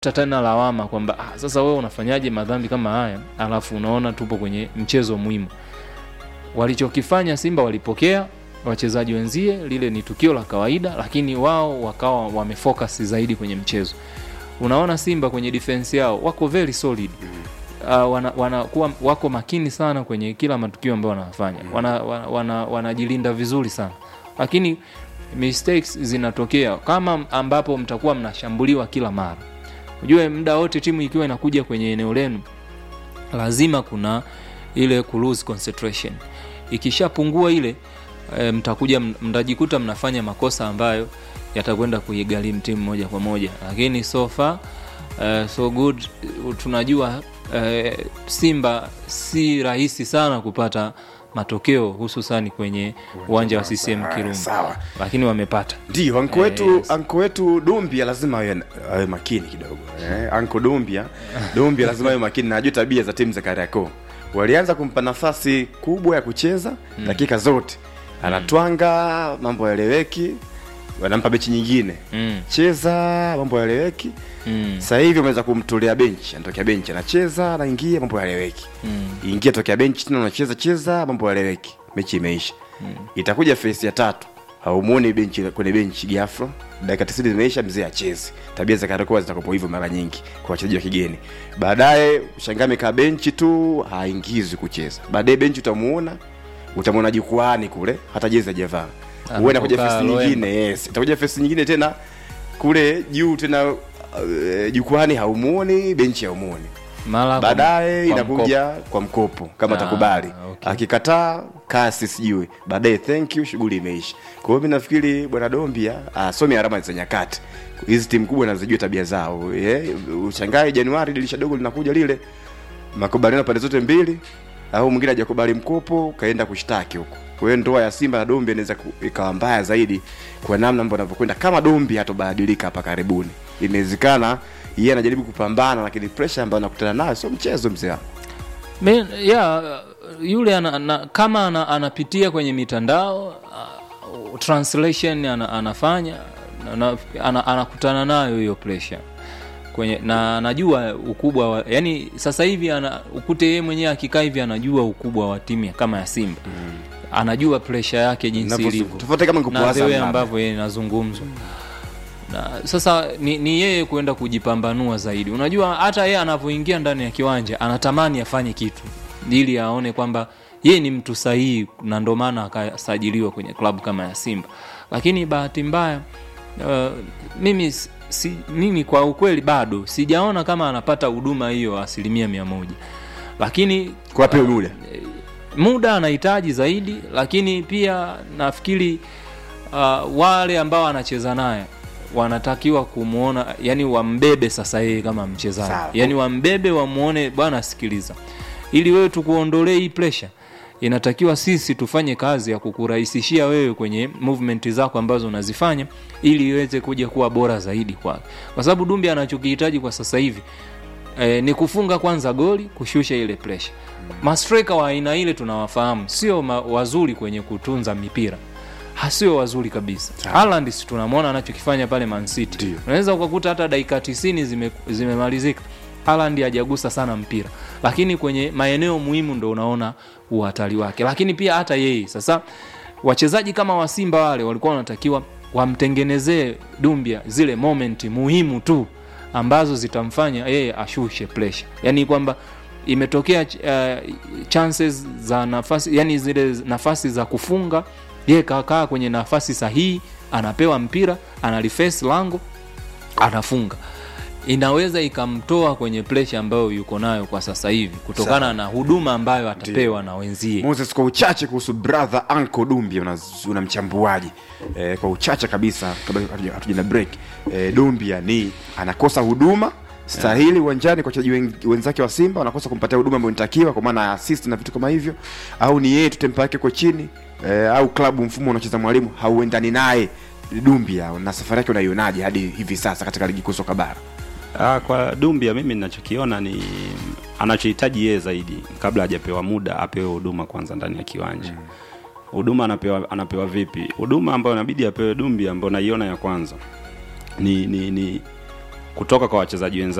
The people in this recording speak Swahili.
tena lawama kwamba ah, sasa wewe unafanyaje madhambi kama haya alafu unaona tupo kwenye mchezo muhimu walichokifanya simba walipokea wachezaji wenzie lile ni tukio la kawaida lakini wao wakawa wamefocus zaidi kwenye mchezo unaona simba kwenye defense yao wako very solid uh, wana, wana, kuwa, wako makini sana kwenye kila matukio ambayo wanafanya wanajilinda wana, wana, wanajilinda vizuri sana lakini mistakes zinatokea kama ambapo mtakuwa mnashambuliwa kila mara ujue muda wote timu ikiwa inakuja kwenye eneo lenu lazima kuna ile ku lose concentration ikishapungua ile e, mtakuja mtajikuta mnafanya makosa ambayo yatakwenda kuigharimu timu moja kwa moja lakini so far uh, so good tunajua uh, simba si rahisi sana kupata matokeo hususani kwenye uwanja wa ccm kirumba sawa. lakini wamepata ndio anko Eh, wetu yes. anko wetu dumbia lazima awe, awe makini kidogo eh, anko dumbia dumbia lazima awe makini na ajue tabia za timu za kariakoo walianza kumpa nafasi kubwa ya kucheza dakika zote anatwanga mambo yaeleweki wanampa bechi nyingine mm, cheza mambo yaeleweki mm, sasa hivi wameweza kumtolea benchi anatokea benchi anacheza anaingia mambo yaeleweki mm, ingia tokea benchi tena unacheza cheza mambo yaeleweki mechi imeisha itakuja fesi ya tatu haumuoni benchi kwenye benchi gafro dakika tisini zimeisha mzee achezi tabia za karakoa zitakopo hivyo mara nyingi kwa wachezaji wa kigeni baadaye shangaa amekaa benchi tu haingizwi kucheza baadaye benchi utamuona utamwona jukwani kule hata jezi ajavaa huenda kuja Anapokaa fesi Loemba. nyingine yes itakuja fesi nyingine tena kule juu tena uh, jukwani haumuoni benchi haumuoni mara kwa- baadaye kwa inakuja kwa mkopo kama Ah, atakubali okay. akikataa kasi sijui baadaye thank you shughuli imeisha kwa hiyo mi nafikiri bwana dombia asome alama za nyakati hizi timu kubwa nazijua tabia zao yeah, ushangae januari dirisha dogo linakuja lile makubaliano pande zote mbili au mwingine hajakubali mkopo kaenda kushtaki huko kwa hiyo ndoa ya simba na dombi inaweza ku- ikawa mbaya zaidi kwa namna ambavyo anavyokwenda kama dombi hatobadilika hapa karibuni inawezekana yeye anajaribu kupambana lakini pressure ambayo anakutana nayo sio mchezo mzee wangu Me, yeah, yule ana, ana, kama ana, anapitia kwenye mitandao uh, translation ana, anafanya na, ana, anakutana nayo hiyo pressure kwenye na anajua ukubwa wa, yani sasa hivi ana, ukute yeye mwenyewe akikaa hivi anajua ukubwa wa timu ya- kama ya Simba mm. anajua pressure yake jinsi Navyo- ilivyo tofauti kama na nikupoaza the way mlaba. ambavyo yeye inazungumzwa na sasa ni, ni yeye kwenda kujipambanua zaidi unajua hata yeye anavyoingia ndani ya kiwanja anatamani afanye kitu ili aone kwamba yeye ni mtu sahihi na ndo maana akasajiliwa kwenye klabu kama ya simba lakini bahati mbaya uh, mimi si, mimi kwa ukweli bado sijaona kama anapata huduma hiyo asilimia mia moja lakini kwa pia muda muda anahitaji zaidi lakini pia nafikiri uh, wale ambao anacheza naye wanatakiwa kumwona yani wambebe sasa yeye kama mchezaji Sawa. yani wambebe wamwone bwana sikiliza ili wewe tukuondolee hii pressure inatakiwa sisi tufanye kazi ya kukurahisishia wewe kwenye movement zako ambazo unazifanya ili iweze kuja kuwa bora zaidi kwake kwa sababu dumbi anachokihitaji kwa sasa hivi e, ni kufunga kwanza goli kushusha ile pressure mastreka wa aina ile tunawafahamu sio ma, wazuri kwenye kutunza mipira hasio wazuri kabisa Haaland si tunamwona anachokifanya pale Man City Ndio. unaweza ukakuta hata dakika 90 zime, zimemalizika Haaland hajagusa sana mpira lakini kwenye maeneo muhimu ndo unaona uhatari wake lakini pia hata yeye sasa wachezaji kama wa Simba wale walikuwa wanatakiwa wamtengenezee Dumbia zile moment muhimu tu ambazo zitamfanya yeye ashushe pressure yani kwamba imetokea uh, chances za nafasi yani zile nafasi za kufunga yeye kakaa kwenye nafasi sahihi anapewa mpira analifesi lango anafunga inaweza ikamtoa kwenye presha ambayo yuko nayo kwa sasa hivi kutokana Sawa. na huduma ambayo atapewa na wenzie moses kwa uchache kuhusu brother anko dumbi unaz- unamchambuaji eh, kwa uchache kabisa kabla hatuja- hatuja na break eh, dumbia ni anakosa huduma stahili uwanjani kwa wachezaji wen- wenzake wa simba wanakosa kumpatia huduma ambayo inatakiwa kwa maana ya assist na vitu kama hivyo au ni yeye tu tempa yake iko chini eh, au klabu mfumo unacheza mwalimu hauendani naye dumbia na safari yake unaionaje hadi hivi sasa katika ligi kuu soka bara Ah, kwa Dumbia mimi ninachokiona ni anachohitaji yeye zaidi, kabla hajapewa muda apewe huduma kwanza ndani ya kiwanja. Huduma anapewa anapewa vipi? Huduma ambayo inabidi apewe Dumbia, ambayo naiona ya kwanza ni ni, ni kutoka kwa wachezaji wenzake